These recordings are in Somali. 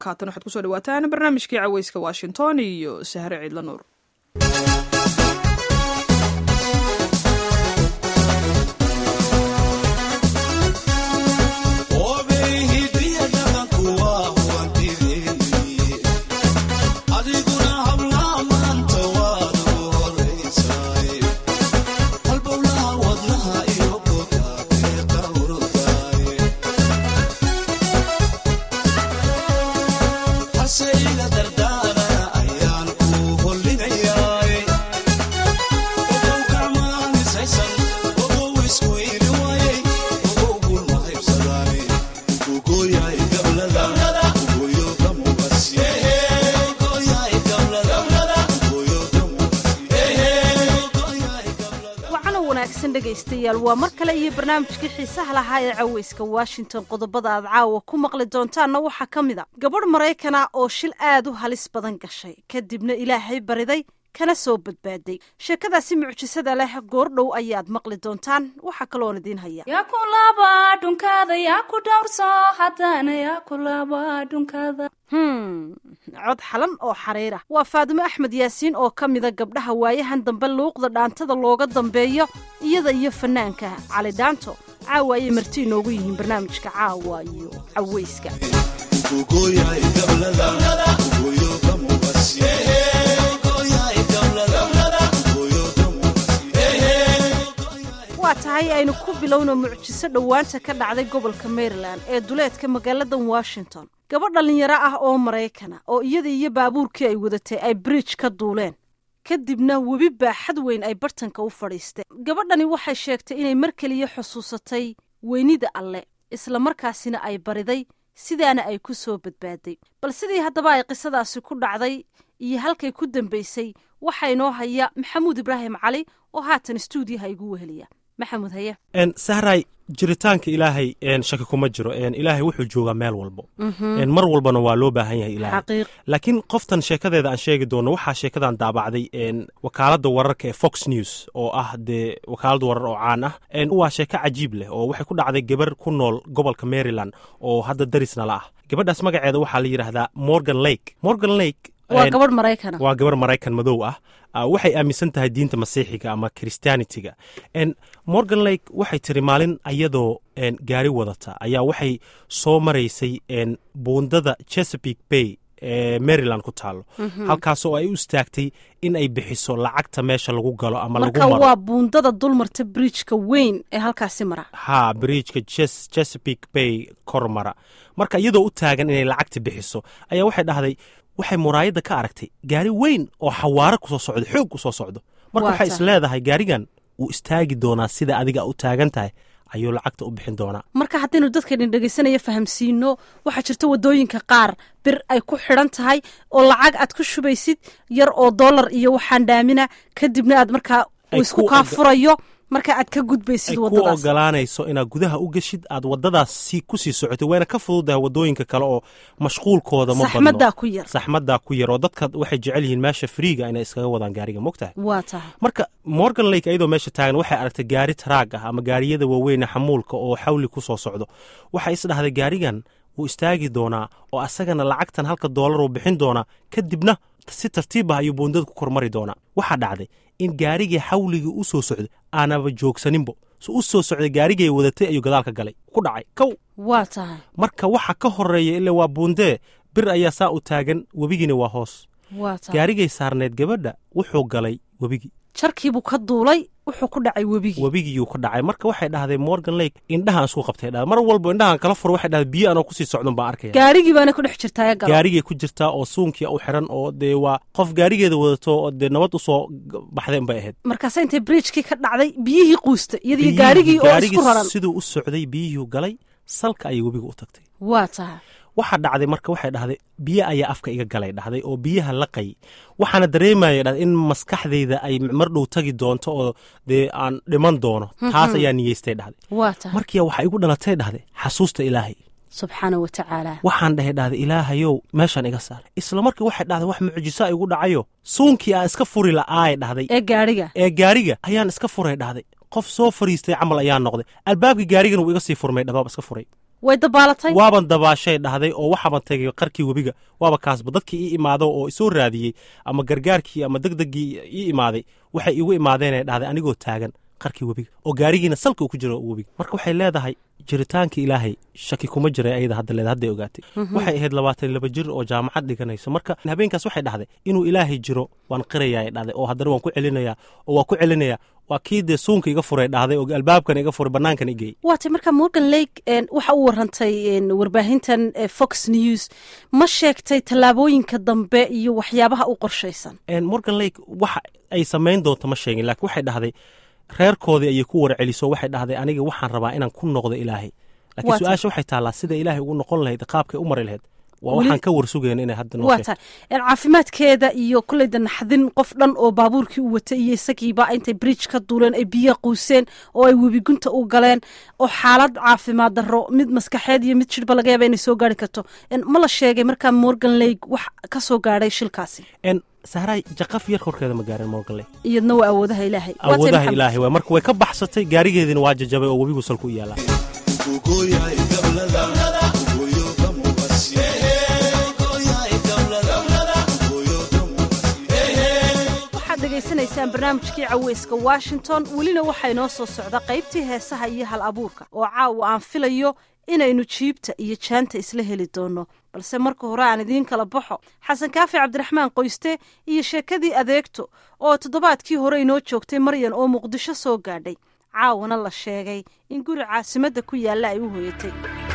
haatan waxaad kusoo dhawaataan barnaamijkii caweyska washington iyo sahre ciidla nuur dhegaystayaal waa mar kale iyo barnaamijkii xiisaha lahaa ee caweyska washington qodobada aad caawa ku maqli doontaanna waxaa ka mid a gabadh maraykana oo shil aad u halis badan gashay kadibna ilaahay bariday kana soo badbaaday sheekadaasi mucjisada leh goordhow ayaad maqli doontaan waxaa kaloon idiin haya yaa ku laba dhunkaada yaa ku dhowrso haddana yaa ku laba dhunkaada hm cod xalan oo xariira waa faadimo axmed yaasiin oo ka mida gabdhaha waayahan dambe luuqda dhaantada looga dambeeyo iyada iyo fanaanka cali dhaanto caawa ayay marti inoogu yihiin barnaamijka caawa iyo caweyska waa tahay aynu ku bilowno mucjiso dhowaanta ka dhacday gobolka maryland ee duleedka magaalada washington gabadh dhallinyaro ah oo maraykana oo iyada iyo baabuurkii ay wadatay ay bridge ka duuleen kadibna webi baaxad weyn ay bartanka u fadhiisteen gabadhani waxay sheegtay inay mar keliya xusuusatay weynida alle isla markaasina ay bariday sidaana ay ku soo badbaaday bal sidii haddaba ay qisadaasi ku dhacday iyo halkay ku dambaysay waxaa inoo haya maxamuud ibraahim cali oo haatan stuudiyaha igu weheliya maxamuud haye sahray jiritaanka ilaahay shaki kuma jiro ilaahay wuxuu joogaa meel walbo mar walbana waa loo baahan yahay ilaahay laakiin qoftan sheekadeeda aan sheegi doono waxaa sheekadan daabacday wakaaladda wararka ee fox news oo ah dee wakaalad warar oo caan ah waa sheeko cajiib leh oo waxay ku dhacday gabar ku nool gobolka maryland oo hadda darisnala ah gabadhaas magaceeda waxaa la yidhaahdaa morgan lake morgan lake waa gabadh maraykana waa gabar maraykan madow ah waxay aaminsan tahay diinta masiixiga ama christianitiga morgan lake waxay tiri maalin ayadoo gaari wadata ayaa waxay soo maraysay buundada chesapeake bay ee maryland ku taalo halkaasoo ay u istaagtay in ay bixiso lacagta meesha lagu galo ama lagu marka maro waa buundada dulmarta bridjka weyn ee halkaasi mara ha bridjka chesapeake bay kor mara marka iyadoo u taagan inay lacagta bixiso ayaa waxay dhahday waxay muraayadda ka aragtay gaari weyn oo xawaaro kusoo socdo xoog kusoo socdo marka Waa waxay tahay. is leedahay gaarigan wuu istaagi doonaa sida adiga u taagan tahay ayuu lacagta u bixin doonaa marka haddaynu dadkaydin dhegaysanaya fahamsiino waxaa jirta waddooyinka qaar bir ay ku xidhan tahay oo lacag aad ku shubaysid yar oo dollar iyo waxaan dhaamina kadibna aad markaa Ay uu isku ku kaa oga- furayo marka aad ka ay gudbaysid ku waddadaas ogolaanayso inaad gudaha u geshid aad waddadaas si ku sii socotay wayna ka fududahay waddooyinka kale oo mashquulkooda ma badno saxmaddaa ku yar saxmaddaa ku yar oo dadka waxay jecel yihiin meesha friiga inay iskaga wadaan gaariga mogtahay waa tahay marka morgan lake ayadoo meesha taagan waxay aragtay gaari taraag ah ama gaariyada waaweyne xamuulka oo xawli ku soo socdo waxay is dhahday gaarigan wuu istaagi doonaa oo asagana lacagtan halka doolar uu bixin doonaa kadibna si tartiib ah ayuu buundada ku kormari doonaa waxaa dhacday in gaarigii xawligii u soo socday aanaba joogsaninbo su u soo socday gaarigay wadatay ayuu gadaalka galay ku dhacay kow waa tahay marka waxa ka horeeya ilaa waa buundee bir ayaa saa u taagan webigiina waa hoos waa tahay gaarigay saarneed gabadha wuxuu galay webigii jarkiibuu ka duulay wuxuu ku dhacay webigii webigiyuu ka dhacay marka waxay dhahday morgan lake indhahaan isku qabtay dhahday mar walba indhahaan kala furo waxay dhahday biyo anoo kusii socdon baan arkaya gaarigii baana ku dhex jirtaa ee galo gaarigay ku jirtaa oo suunkia u xiran oo dee waa qof gaarigeeda wadato oo dee nabad usoo g- baxdeen bay ahayd markaase intay bridjkii ka dhacday biyihii quusta iyadii Biyihii- gaarigii oo gaarigii isku raran siduu u socday biyihii galay salka ayay webiga u tagtay waa tahay waxaa dhacday marka waxay dhahday biyo ayaa afka iga galay dhahday oo biyaha laqay waxaana dareemaya dhahday in maskaxdayda ay mar dhow tagi doonto oo dee aan dhiman doono taas ayaa niyeystay dhahday waa tahay markiia waxaa igu dhalatay dhahday xasuusta ilaahay subxaana wa tacaala waxaan dhahay dhahday ilaahayow meeshaan iga saar isla markii waxay dhahday wax mucjiso igu dhacayo suunkii aan iska furi la'aay dhahday ee gaariga ee gaariga ayaan iska furay dhahday qof soo fariistay camal ayaa noqday albaabkii gaarigana wuu iga sii furmay dhabaab iska furay way dabaalatay waaban dabaashay dhahday oo waxaaban tegay qarkii webiga waaba kaasba dadkii ii imaado oo isoo raadiyey ama gargaarkii ama degdegii ii imaaday waxay igu imaadeenay dhahday anigoo taagan qarkii webiga oo gaarigiina salka uu ku jiro webiga marka waxay leedahay jiritaanka ilaahay shaki kuma jira ayada hadda leed hadday ogaatay waxay ahayd labaatan laba jir oo jaamacad dhiganayso marka habeenkaas waxay dhahday inuu ilaahay jiro waan qirayaa ay dhahday oo haddana waan ku celinayaa oo waan ku celinayaa waa kii dee suunka iga furay dhahday oo albaabkan iga furay banaankan igeeyey waatay marka morgan lake waxa u warantay warbaahintan fox news ma sheegtay tallaabooyinka dambe iyo waxyaabaha u qorshaysan morgan lake waxa ay samayn doonto ma sheegin laakiin waxay dhahday reerkoodii ayay ku warceliso waxay dhahday aniga waxaan rabaa inaan ku noqdo ilaahay laakiin su-aasha waxay taallaa sida ilaahay ugu noqon lahayd qaabkay u mari lahayd waa waxaan ka warsugayna inay hadda noo waa tahay caafimaadkeeda iyo kolleyda naxdin qof dhan oo baabuurkii u watay iyo isagiiba intay bridge ka duuleen ay biyo quuseen oo ay webigunta u galeen oo xaalad caafimaad darro mid maskaxeed iyo mid jidhba laga yaaba inay soo gaari karto ma la sheegay markaa morgan lake wax ka soo gaadhay shilkaasi sahraay jaqaf yar korkeeda ma gaarin morgan lake iyadna waa awoodaha ilaahay awoodaha ilaahay waay marka way ka baxsatay gaarigeediina waa jajabay oo webigu salku u yaalaa degeysanaysaan barnaamijkii caweyska washington welina waxaa inoo soo socda qaybtii heesaha iyo hal abuurka oo caawa aan filayo inaynu jiibta iyo jaanta isla heli doono balse marka hore aan idiin kala baxo xasan kaafi cabdiraxmaan qoyste iyo sheekadii adeegto oo toddobaadkii hore inoo joogtay maryan oo muqdisho soo gaadhay caawana la sheegay in guri caasimadda ku yaalla ay u hoyatay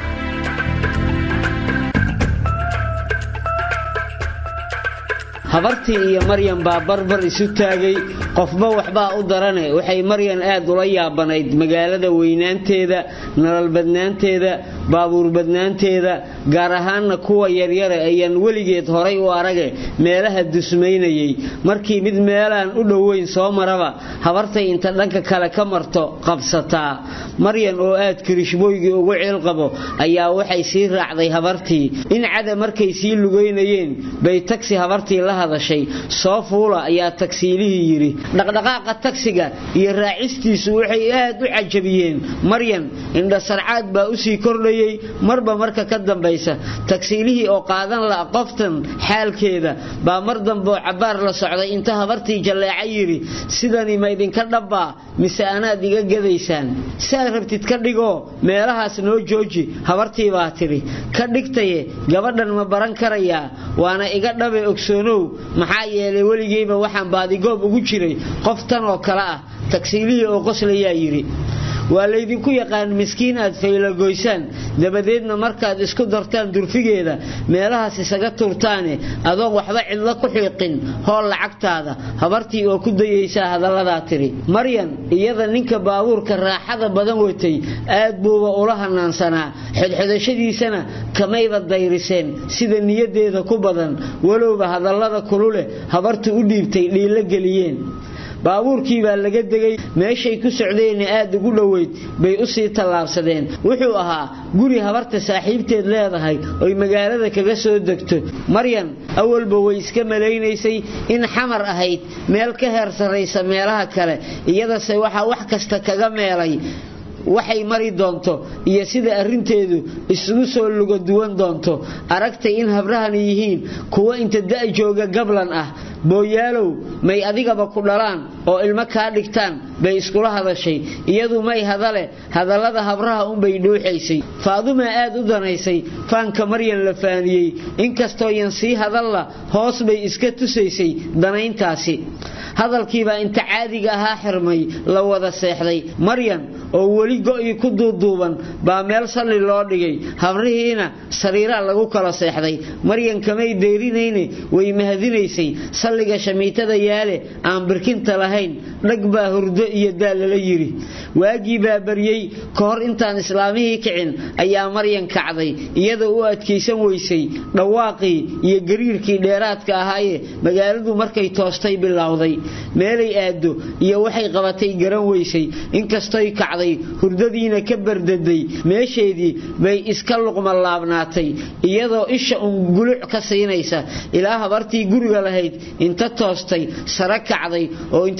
habartii iyo maryan baa barbar isu taagay qofba waxbaa u darane waxay maryan aad ula yaabanayd magaalada weynaanteeda nololbadnaanteeda baabuurbadnaanteeda gaar ahaanna kuwa yaryare ayaan weligeed horay u arage meelaha dusmaynayay markii mid meelaan u dhoweyn soo maraba habartay inta dhanka kale ka marto qabsataa maryan oo aad kirishbooygii ugu ciilqabo ayaa waxay sii raacday habartii in cada markay sii lugaynayeen bay tagsi habartii la hadashay soo fuula ayaa tagsiilihii yidhi dhaqdhaqaaqa tagsiga iyo raacistiisu waxay aad u cajabiyeen maryan indhasarcaad baa usii kordhayey marba marka ka dambaysa tagsiilihii oo qaadan la qoftan xaalkeeda baa mar dambeoo cabbaar la socday inta habartii jalleeca yidhi sidani ma idinka dhabbaa mise anaad iga gadaysaan saad rabtid ka dhigoo meelahaas noo jooji habartii baa tidhi ka dhigtaye gabadhan ma baran karayaa waana iga dhabe ogsoonow maxaa yeelay weligeyba waxaan baadigoob ugu jiray qof tan oo kale ah tagsiilihii oo qoslayaa yidhi waa laydinku yaqaan miskiin aad faylagoysaan dabadeedna markaad isku dartaan durfigeeda meelahaas isaga turtaane adoon waxba cidlo ku xiiqin hool lacagtaada habartii oo ku dayaysaa hadalladaa tidhi maryan iyada ninka baabuurka raaxada badan watay aad buuba ula hanaansanaa xodxodashadiisana kamayba dayriseen sida niyaddeeda ku badan walowba hadallada kululeh habartu u dhiibtay dhiilo geliyeen baabuurkii baa laga degay meeshay ku socdeenna aad ugu dhoweyd bay u sii tallaabsadeen wuxuu ahaa guri habarta saaxiibteed leedahay oy magaalada kaga soo degto maryan awalba way iska malaynaysay in xamar ahayd meel ka heer sarraysa meelaha kale iyadase waxaa wax kasta kaga meelay waxay mari doonto iyo sida arrinteedu isugu soo luga duwan doonto aragtay in habrahani yihiin kuwo inta da' jooga gablan ah booyaalow may adigaba ku dhalaan oo ilmo kaa dhigtaan bay iskula hadashay iyadu may hadale hadallada habraha unbay dhuuxaysay faadumaa aad u danaysay faanka maryan la faaniyey inkastoo yan sii hadalla hoos bay iska tusaysay danayntaasi hadalkiibaa inta caadiga ahaa xirmay la wada seexday maryan oo weli go'ii ku duuduuban baa meel salli loo dhigay habrihiina sariiraa lagu kala seexday maryan kamay deyrinayne way mahadinaysay salliga shamiitada yaale aan birkinta lahayn dhag baa hurdo iyo daal lala yidhi waagii baa baryey ka hor intaan islaamihii kicin ayaa maryan kacday iyadoo u adkaysan weysay dhawaaqii iyo gariirkii dheeraadka ahaaye magaaladu markay toostay bilowday meelay aaddo iyo waxay qabatay garan weysay inkastoy kacday hurdadiina ka bardaday meesheedii bay iska luqma laabnaatay iyadoo isha un guluc ka siinaysa ilaa habartii guriga lahayd inta toostay sare kacday oo inta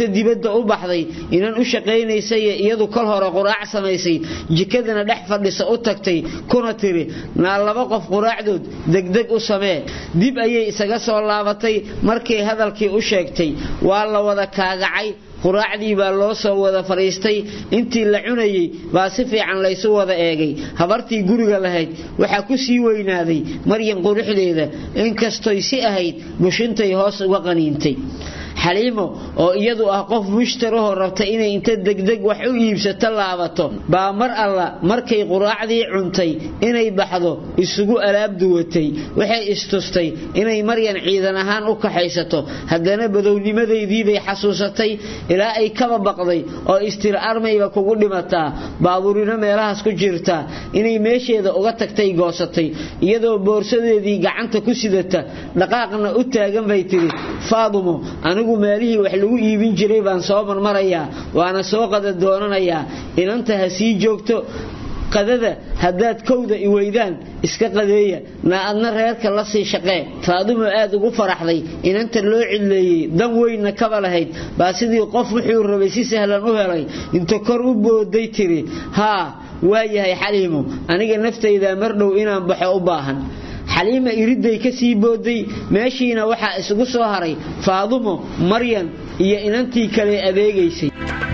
dibadda u baxday inan u shaqaynaysay iyadu kol hore quraac samaysay jikadana dhex fadhisa u tagtay kuna tiri naa laba qof quraacdood degdeg u samee dib ayay isaga soo laabatay markay hadalkii u sheegtay waa la wada kaagacay quraacdii baa loo soo wada fadhiistay intii la cunayey baa si fiican laysu wada eegay habartii guriga lahayd waxaa ku sii weynaaday maryan quruxdeeda inkastoy si ahayd bushintay hoos uga qaniintay xaliimo oo iyadu ah qof mushtarahoo rabta inay inta degdeg wax u iibsato laabato baa mar alla markay quraacdii cuntay inay baxdo isugu alaab duwatay waxay istustay inay maryan ciidan ahaan u kaxaysato haddana badownimadaydiibay xasuusatay ilaa ay kaba baqday oo istir armayba kugu dhimataa baabuurino meelahaas ku jirtaa inay meesheeda uga tagtay goosatay iyadoo boorsadeedii gacanta ku sidata dhaqaaqna u taagan bay tidhi faadumo anigu meelihii wax lagu iibin jiray baan soo marmarayaa waana soo qada doonanayaa inanta ha sii joogto qadada haddaad kowda i weydaan iska qadeeya naa adna reerka la sii shaqee faadumo aad ugu faraxday inanta loo cidleeyey dan weynna kaba lahayd baa sidii qof wuxuu rabay si sahlan u helay inta kor u booday tiri haa waayahay xaliimo aniga naftaydaa mar dhow inaan baxo u baahan xaliima iridday ka sii booday meeshiina waxaa isugu soo haray faadumo maryan iyo inantii kale adeegaysay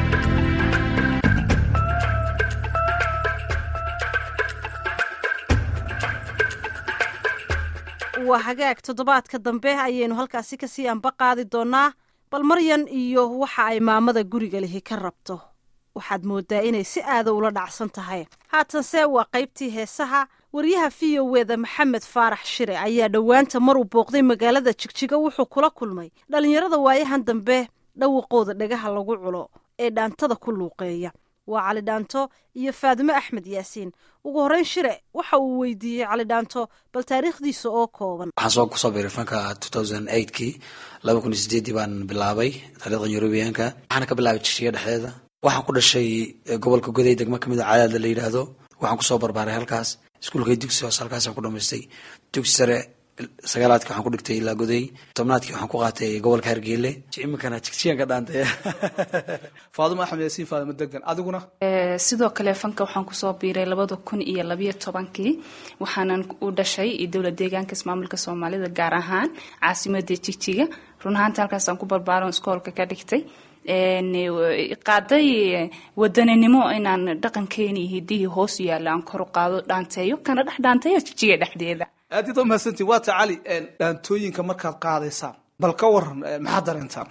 waa hagaag toddobaadka dambe ayaynu halkaasi kasii anba qaadi doonaa bal maryan iyo waxa ay maamada guriga lihi ka rabto waxaad moodaa inay si aada ula dhacsan tahay haatanse waa qaybtii heesaha waryaha v o weda maxamed faarax shire ayaa dhowaanta maruu booqday magaalada jigjiga wuxuu kula kulmay dhallinyarada waayahan dambe dhawaqooda dhagaha lagu culo ee dhaantada ku luuqeeya waa cali dhaanto iyo faadimo axmed yaasiin ugu horreyn shire waxa uu weydiiyey cali dhaanto bal taariikhdiisa oo kooban waxaan soo kusoo biiray fanka kii laba kun iyo sideedii baan bilaabay taariikhda yurubiyaanka waxaana ka bilaabay jishiga dhexdeeda waxaan ku dhashay gobolka goday degmo kamid a cadaada la yidhaahdo waxaan kusoo barbaaray halkaas iskuulkay dugsi hoose halkaasaan ku dhamaystay dugsi sare sagaalaadkii waxaan ku dhigtay ilaa goday tobnaadkii waxaan ku qaatay gobolka hargeyle iminkana jigjigan ka dhaantay faadumo axmed yaasiin faadimo degan adiguna sidoo kale fanka waxaan kusoo biiray labada kun iyo labayo tobankii waxaanan u dhashay dowlad deegaanka ismaamulka soomaalida gaar ahaan caasimada jigjiga run ahaanta halkaasaan ku barbaaron iskoolka ka dhigtay qaaday wadaninimo inaan dhaqankeeni iyo hidihii hoos yaalla aan kor u qaado dhaanteeyo kana dhex dhaanteeyo jijiga dhexdeeda aad iad mahadsantiin waa ta cali dhaantooyinka markaad qaadaysaan bal ka waran maxaad dareentaan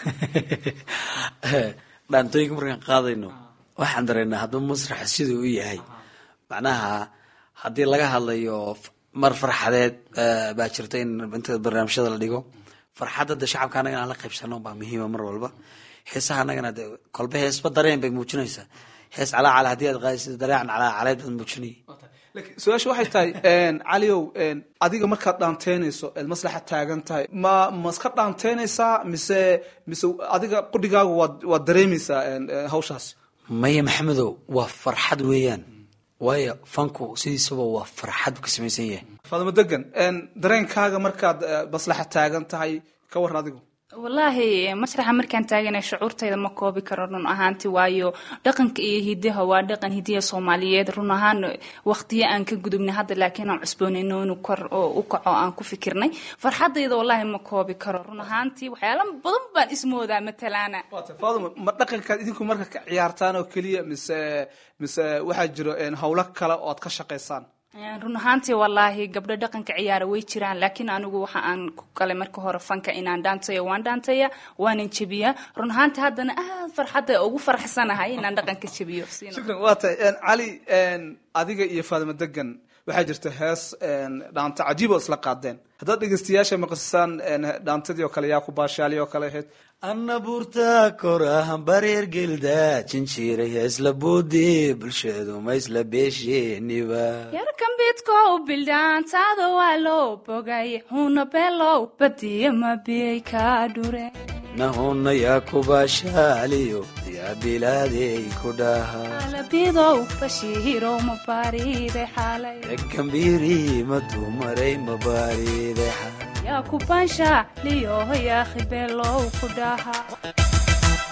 dhaantooyinka markaan qaadayno waxaan dareynaa haddaba masraxa siduu u yahay macnaha haddii laga hadlayo mar farxadeed baa jirta in inta barnaamijyada la dhigo farxadda de shacabka annaga inaan la qaybsano baa muhiima mar walba heesaha annagana de kolba heesba dareen bay muujinaysaa hees calaacala haddii aad qaadaysid dareecan calaacaleed baad muujinaya su-aasha waxay tahay caliow adiga markaad dhaanteynayso eed maslaxa taagan tahay ma ma iska dhaanteynaysaa mise mise adiga qudhigaagu waad waad dareemaysaa hawshaas maya maxamedow waa farxad weeyaan waayo fanku sidiisaba waa farxad buu ka samaysan yahay faadimo degan dareenkaaga markaad maslaxa taagan tahay ka waran adigu wallaahi masraxa markaan taagana shucuurtayda ma koobi karo run ahaanti waayo dhaqanka iyo hidaha waa dhaqan hidiya soomaaliyeed run ahaan waqtiyo aan ka gudubnay hadda laakiin aan cusboonayno inuu kor u kaco aan ku fikirnay farxadayda wallaahi ma koobi karo run ahaantii waxyaala badan baan ismoodaa matalaana faaduma ma dhaqankaad idinku marka ka ciyaartaan oo keliya mise mise waxaa jiro howlo kale oo aad ka shaqaysaan run ahaantii wallaahi gabdho dhaqanka ciyaara way jiraan laakiin anigu waxa aan ku galay marka hore fanka inaan dhaantaya waan dhaantaya waanan jebiyaa run ahaantii haddana aad farxadda ugu faraxsanahay inaan dhaqanka jebiyo shukran waa tahay cali adiga iyo faadimo degan waxaa jirta hees dhaanta cajiib oo isla qaadeen haddaad dhegeystayaasha maqasisaan dhaantadii oo kale yaa ku baashaali oo kale ahayd anna buurta korahan bareer gelda jinjiiray heesla boodi bulshadu ma isla beesheeniba yarkan bidkow bildhaantaada waa loo bogay huna beelow badiya ma biyay kaa dhure nahuna yaa kubaashaaliyo yaa bilaadey ku dhaha alabidow bashiirow ma baariide xaalay egambiiri ma dumaray ma baariide xaalay yaa ku baansha liyoho yaa khibeelow ku dhaha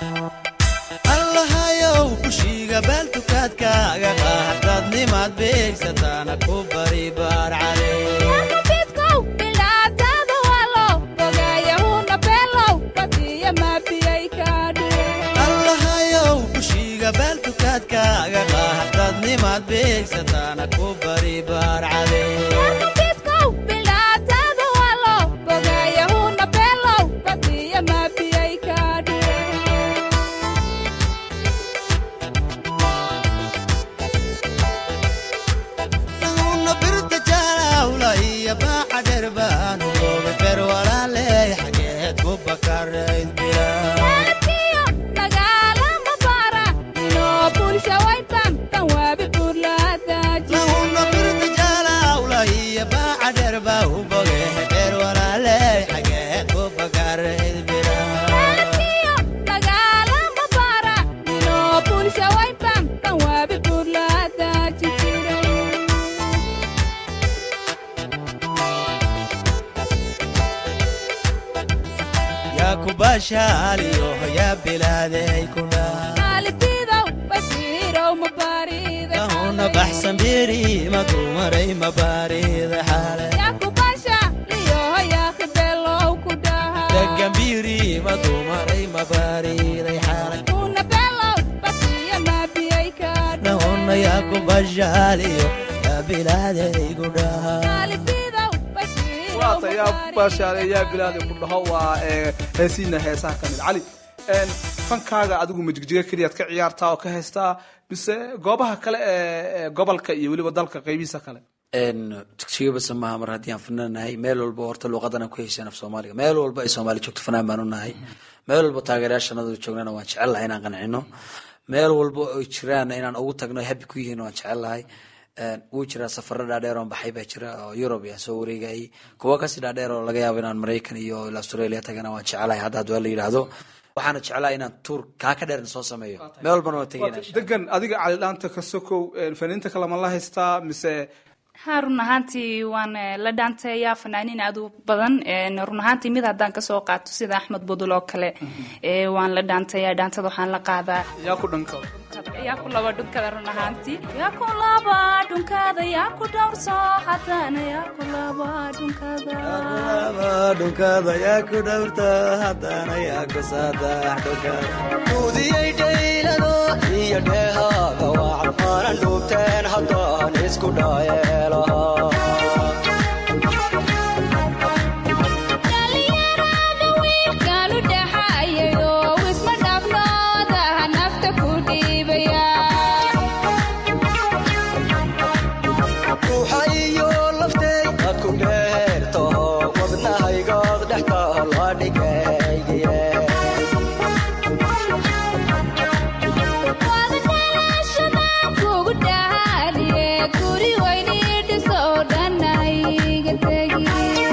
allahayow kushiiga baaltukaadkaaga qaahadaad nimaad beegsataana ku bari baar cale allahayow kushiiga baaltukaadkaaga qaahadaad nimaad beegsataana ku bari baar cale una birta jaalawla iyo baaca dheer baanu goobe ber walaaley xageed ku bakarayd bila una birta jaalawla iyo baaca dheer baa u boge ber walaaley xageed ku bakarayd bila yaa ku baashaaliyo yaa bilaadey ku dhaa kahuna baxsan biri madumaray mabaarida xaale degambiri madumaray mabaariday xaale nahuna yaa ku baashaaliyo yaa bilaadey ku dhaa waata yaa baashaale yaa bilaadi ku dhaho waa ee, heesiina heesaha ka mid cali een, fankaaga adigu majigjiga keliyaad ka ciyaartaa oo ka haystaa mise goobaha kale ee ee gobolka iyo weliba dalka qaybihiisa kale dugsiga basa maaha mar haddii aan fananahay meel walba horta luuqadana ku heshaan af soomaaliga meel walba ay soomaali joogto fanaan baan u nahay meel walba taageerayaashanadu joognana waan jecel lahay inaan qancino meel walba ay jiraan inaan ugu tagno ay happy ku yihiin waan jecel lahay wuu jiraa safaro dhaadheer oon baxay baa jira oo yurub yaa soo wareegayay kuwa kasii dhaadheer oo laga yaabo inaan maraykan iyo australia tagana waan jecelahay hadda hadwaa la yidhaahdo waxaana jeclahay inaan tuur kaa ka dheerna soo sameeyo meel walbana waan tegayna insha degan adiga cali dhaanta ka sokow een, faniinta kale ma la haystaa mise ha run ahaantii waan eh, la dhaanteeyaa fanaaniin aad u badan En, run ahaantii mid haddaan kasoo qaato sida axmed budul oo kale eh, waan la dhaanteeyaa dhaantada waxaan la qaadaa yaa ku dhanka yaa ku laba dhunkada run ahaantii yaa ku laba dhunkada yaa ku dhowrso haddana yaa ku laba dhunkada dhunkada yaa ku dhowrta haddana yaa ku saadax dhunkada udiyey dhaylado iyo dheehaaga wacan aanan dhuubteen haddaan isku dhaayeelaha dhalinyarada wiilkaanu dhaxayayo wisma dhabnoodaha nafta ku dhiibaya ruuxa iyo laftey aad ku dheertaho wadnahaygood dhextaa la dhigaygiye wada dhalashada kugu dhahaaliye guri weyni dhiso dhanayga tegi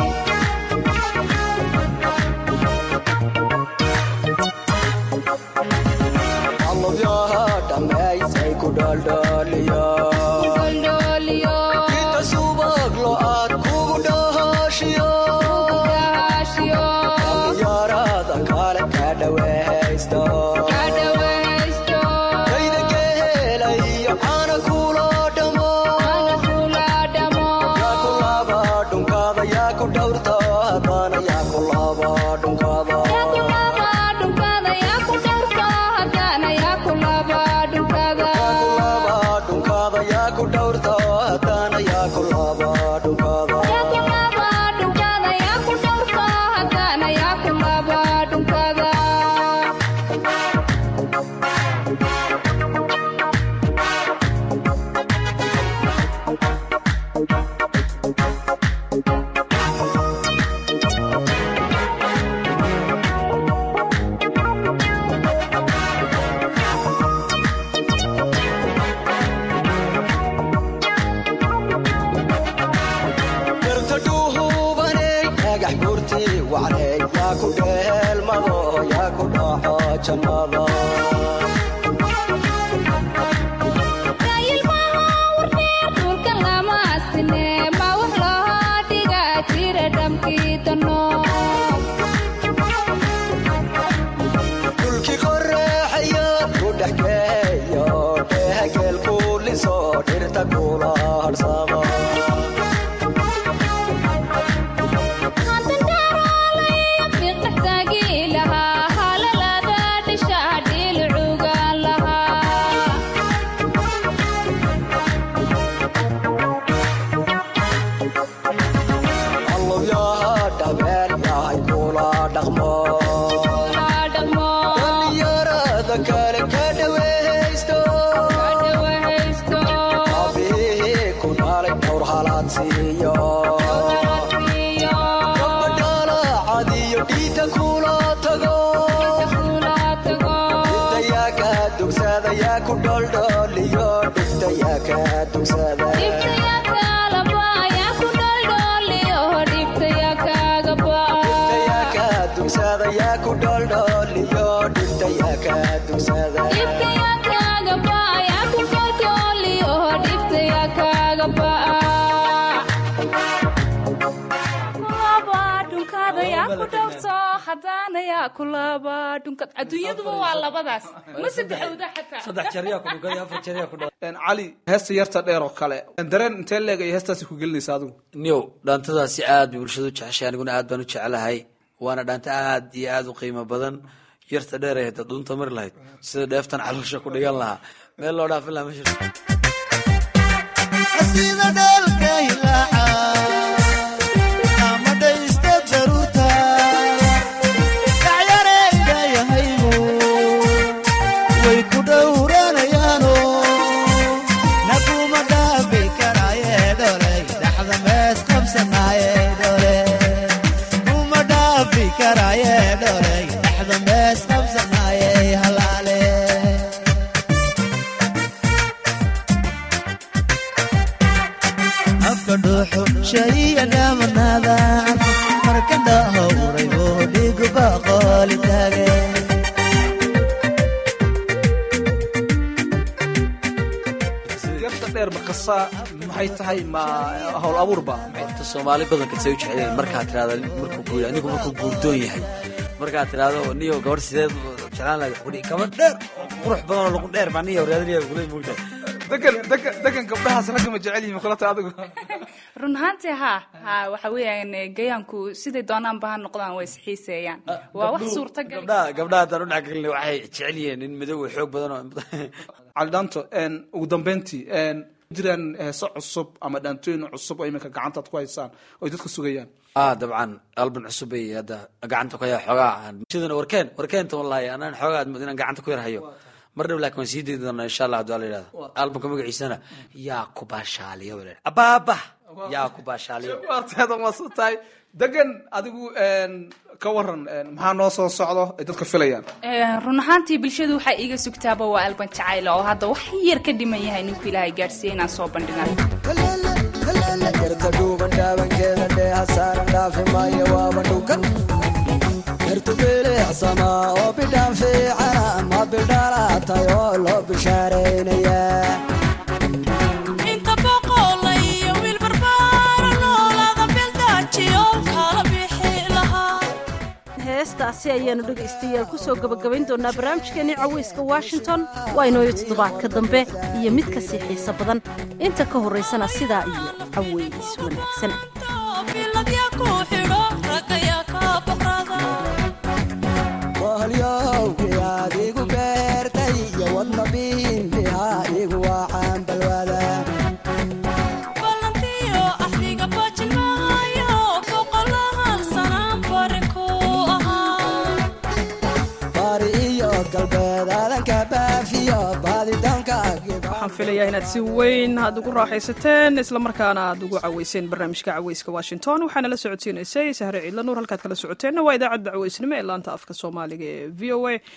allabyaha dhammaysay ku dhaldhaliya goldhooliyo inta subag lo-aad kugu dhahaashiyo dhahaashiyo yaarada kale ka dhaweysta ka dhawaysto kayda geela iyo caana kula dhamo ana kula dhamo yaa ku laba dhunkaada yaa ku dhowrta haddana yaa ku laba dhunkaada yaa ku laba dhunkada yaa ku dhowrto haddana yaa ku laba dhunkada yaa ku laba dhunkaada yaa ku dhowrta haddana yaa ku laba dhunkaada yaa ku laba dhunkada yaa ku dhowrto haddana yaa ku laba dhunkada garta dhuuhubaney dhagax buurtii wacney yaa ku dheelmado yaa ku dhaxo jannada ilmaha warneer dhulka lama asine ma wax loo dhiga jira dhamkii dano dhulkii korre raja kuula tago dhibtayaa kaa dugsaadayaa ku dholdhooliyo dhibtayaa kaa dugsada dhibtayaa kaa dugsaadayaa ku dholdhooliyo dhibtayaa kaa dugsada adduunyaduba waa labadaas ma saddexowda xataa saddex jaryaa ku dhugay afar jaryaa ku dhaway Een, cali heesta yarta dheer oo kale een, dareen intee leeg ay heestaasi ku gelinaysa adigu niyow dhaantadaasi aad bay bulshadu u jeceshay aniguna aad baan u jecelahay waana dhaanta aad iyo aad u qiimo badan yarta dheer ay hadda dhuunta mari lahayd sida dheeftan caloosha ku dhigan lahaa meel loo dhaafin lahaa ma jirto sida dhalka hilaaca ama dhaysta daruurta dhacyareydayahaygu way ku dhowranayaano naguma dhaafi karaaye dholey dhaxda mees qabsanaaye dhole kuma dhaafi karaaye dholey dhaxda mees qabsanaaye halaale afka dhuuxu shaiya dhaamanaada marka dhahowray oo dhiguba qooli taage yarta dheer maqasa maxay tahay ma hawl abuurba horta soomaali badanka say u jecleen markaad tirahdo markuu guur anigu markuu guurdoon yahay markaad tirahdo niyo gabadh sideed jeclaan lahayd wax ku dhihi gabadh dheer oo qurux badan oo lagu dheer baa niyo raadinaya kulay muugtahay degan degan degan gabdhahaas ragga ma jecel yihiin kulata adigu run ahaantii ha ha waxa weeyaan gayaanku siday doonaanba ha noqdaan way isxiiseeyaan waa wax suurtagal gabdhaha gabdhaha haddaan u dhexgelin waxay jecel yihiin nin madow oo xoog badan oo cali dhaanto een, ugu dambeyntii een, jiraan heeso cusub ama dhaantooyin cusub oo iminka gacantaad ku haysaan oo ay dadka sugayaan ah dabcan alban cusub bay hadda gacanta ku haya xoogaa sidana warkeen warkeenta wallahi anaan xoogaa aad mood inaan gacanta ku yar hayo mar dhow laakiin waan sii dayi doonaa insha allah hadduu alla yidhahdo albanka magaciisana yaa ku baashaaliyo baa la yidhaha abaaba yaa ku baashaaliyo waarteeda maasu tahay degan adigu een, ka waran een, maxaa noo soo socdo ay dadka filayaan Eh, run ahaantii bulshadu waxaa iiga sugtaaba waa alban jacayl oo hadda wax yar ka dhiman yahay ninku ilaahay gaadhsiiya inaan soo bandhigan yarta dhuuban dhaabankeeda dheeha saaran dhaafi maayo waaba dhugan yartu bilicsama oo bidhaan fiicana ma bidhaalaatay oo loo bishaaraynayaa inta boqola iyo wiil barbaara noolaada bildaajiyo kala bixi lahaa heestaasi ayaanu dhegaystayaal ku soo gebagabayn doonaa barnaamijkeenii cawayska washington waa inooyo toddobaadka dambe iyo mid ka sii xiiso badan inta ka horraysana sidaa iyo caways wanaagsan biladya ku xidho raggayaa ka boqrada wahalyowgii aad igu beertay iyo wadna biinbihaa igu waacaan balwada ballantiyo axdiga bajinaayo boqolahan sanaan bari ku ahaa bari iyo galbeed aadanka baafiyo baadidoonka waxaan filayaa inaad si weyn aad ugu raaxaysateen islamarkaana aad ugu caweyseen barnaamijka caweyska washington waxaana la socodsiinaysay sahre ciidla nuur halkaad kala socoteenna waa idaacadda caweysnimo ee laanta afka soomaaliga ee v o a